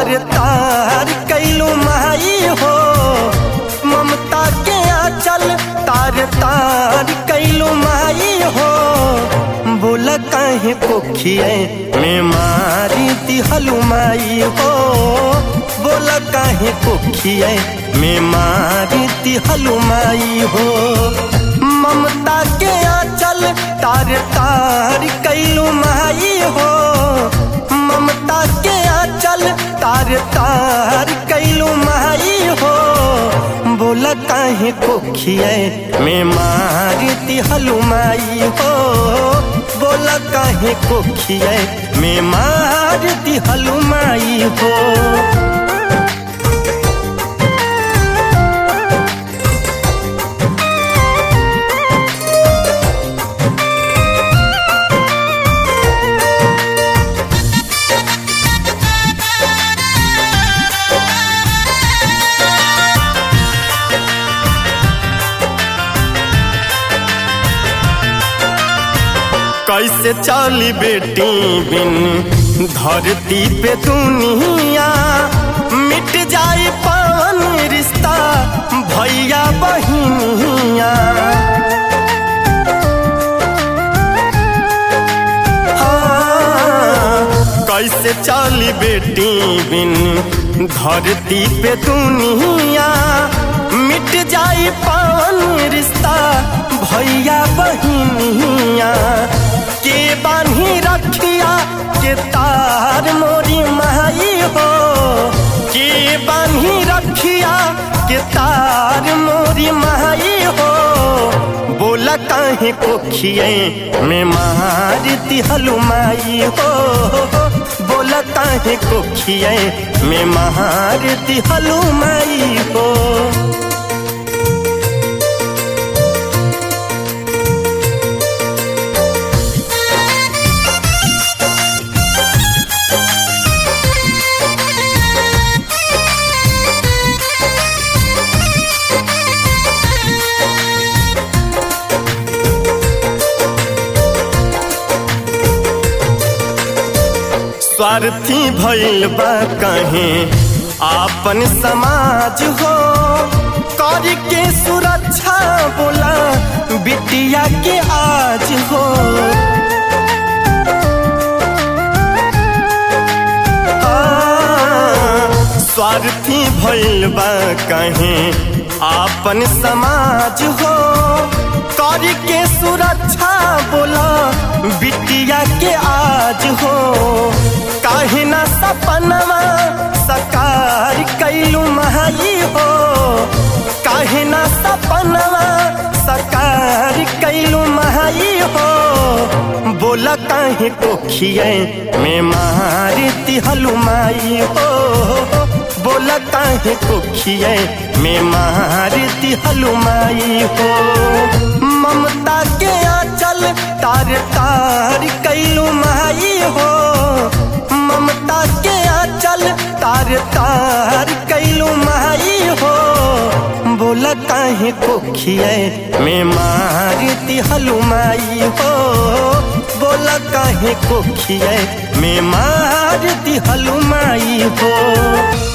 तार तार कैलू माई हो ममता के आंचल तार तार कैलू माई हो बोल काहे कोखिए में मारी दिहलू माई हो बोल काहे कोखिए में मारी दिहलू माई हो ममता के आंचल तार तार कैलू माई हो ममता के आंचल तार तार कैलू माई हो बोल काहे कोखिए में मारी दिहलू माई हो बोल काहे कोखिए में मार दिहलू माई हो कैसे चली बेटी बिन धरती पे दुनिया मिट जाए पावन रिश्ता भैया बहिनिया हाँ, कैसे चली बेटी बिन धरती पे दुनिया मिट जाए पावन रिश्ता भैया बहिनिया के बान्ही रखिया के तार मोरी माई हो के बान्ही रखिया के तार मोरी माई हो बोला काहे कोखिए में मार दिहलू माई हो बोला काहे कोखिए में मार दिहलू माई हो स्वार्थी भइल बा कहे आपन समाज हो कर के सुरक्षा बोला बिटिया के आज हो स्वार्थी भइल बा कहे आपन समाज हो कर के सुरक्षा बोला बिटिया के आज हो काहे ना सपनवा सकार कैलू माई हो काहे ना सपनवा सकार कैलू माई हो बोला काहे कोखिए में मार दिहलू माई हो बोला काहे कोखिए में मार दिहलू माई हो ममता के आंचल तार तार कैलू माई हो ममता के आंचल तार तार कैलू माई हो बोला काहे कोखिए में मार दिहलू माई हो बोला काहे कोखिए में मार दिहलू माई हो